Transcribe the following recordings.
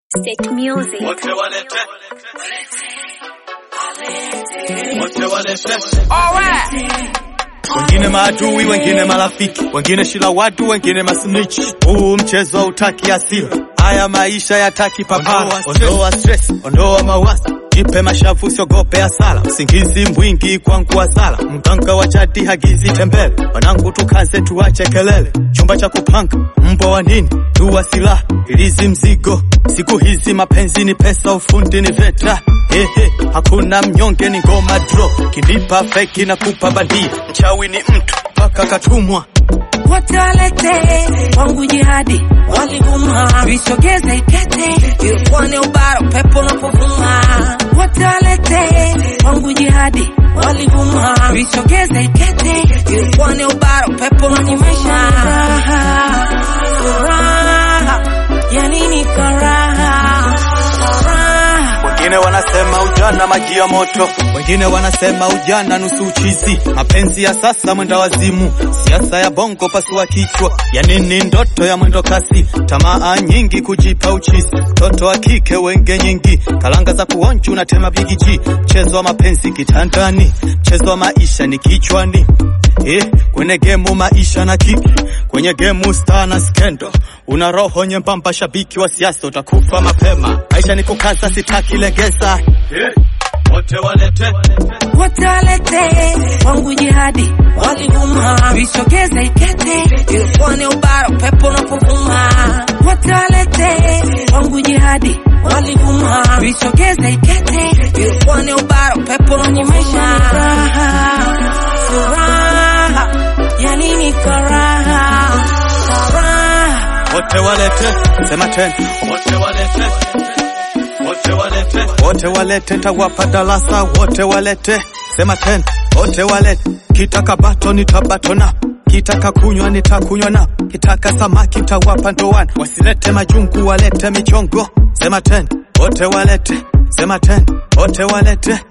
State music. Wote walete. Wote walete. Wengine maadui, wengine marafiki, wengine shila watu, wengine masnichi. Huu mchezo hautaki asili, haya maisha yataki papara. Ondoa stress, ondoa mawazo, jipe mashavu, usiogope hasara. Usingizi mwingi kwangu hasara, mganga wa jadi hagizi tembele. Wanangu tukaze, tuache kelele, chumba cha kupanga mbwa wa nini, dua silaha, ilizi mzigo. Siku hizi mapenzi ni pesa, ufundi ni veta. Hehe, hakuna mnyonge, ni ngoma draw. Kinipa feki na kupa bandia, mchawi ni mtu mpaka katumwa. wote walete wangu jihadi walivuma visogeze ikete ilikuwa ni ubara upepo unapovuma wote walete wangu jihadi walivuma visogeze ikete ilikuwa ni ubara upepo unapovuma furaha furaha ya nini karaha furaha Wengine wanasema ujana maji ya moto, wengine wanasema ujana nusu uchizi. Mapenzi ya sasa mwenda wazimu, siasa ya bongo pasua kichwa. Ya nini ndoto ya mwendo kasi, tamaa nyingi kujipa uchizi. Mtoto wa kike wenge nyingi, kalanga za kuonja unatema bigiji. Mchezo wa mapenzi kitandani, mchezo wa maisha ni kichwani. Eh, kwenye gemu maisha na kiki, kwenye gemu star na skendo. Una roho nyembamba, shabiki wa siasa, utakufa mapema. Maisha ni kukaza, sitaki legeza. Eh, wote walete wote walete wangu jihadi walivuma visogeze ikete ilikuwa ni ubara upepo unapovuma wote walete wangu jihadi walivuma visogeze ikete ilikuwa ni ubara upepo unapovuma furaha furaha ya nini karaha furaha wote walete, sema tena, wote walete, wote walete, wote walete, tawapa darasa, wote walete, sema tena, wote walete, kitaka bato nitabatona kitaka kunywa nitakunywa na kitaka samaki tawapa ndoana, wasilete majungu, walete michongo, sema tena, wote walete, sema tena, wote walete,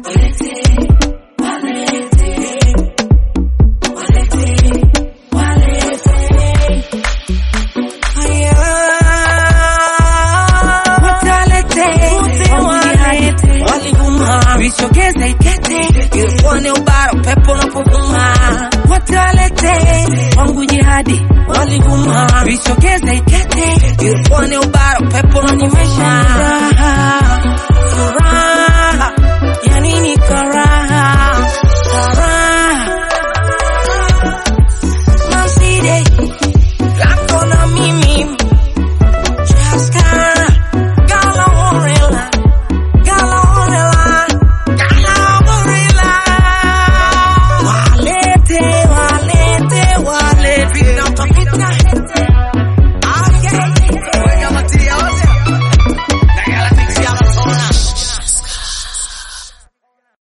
visogeze ikete ilikuwa ni ubara upepo unapovuma wote walete wangu jihadi walivuma visogeze ikete ilikuwa ni ubara